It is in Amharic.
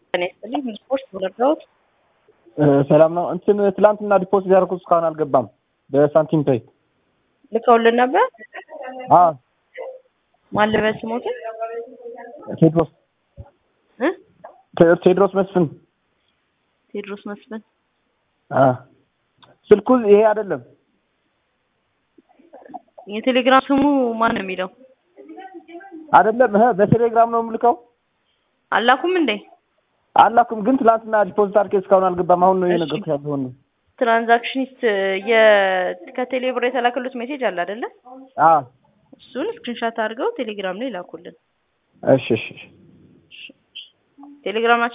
ጤና ይስጥልኝ። ምን ስፖርት ተረዳሁት። ሰላም ነው። እንትን ትላንትና ዲፖዚት ያደረኩት እስካሁን አልገባም። በሳንቲም ፔይ ልከውልን ነበር። አዎ ማን ልበል ስሞትን ቴድሮስ እ ቴ- ቴድሮስ መስፍን ቴድሮስ መስፍን አ ስልኩ ይሄ አይደለም። የቴሌግራም ስሙ ማን ነው የሚለው? አይደለም እህ በቴሌግራም ነው የምልከው። አላኩም እንዴ? አላኩም ግን ትላንትና ዲፖዚት አድርጌ እስካሁን አልገባም። አሁን ነው እሺ። የነገርኩህ ያለውን ነው። ትራንዛክሽኒስት የ ከቴሌ ብር የተላከሉት ሜሴጅ አለ አይደለ? አ እሱን ስክሪንሻት አድርገው ቴሌግራም ላይ ላኩልን። እሺ እሺ እሺ። ቴሌግራም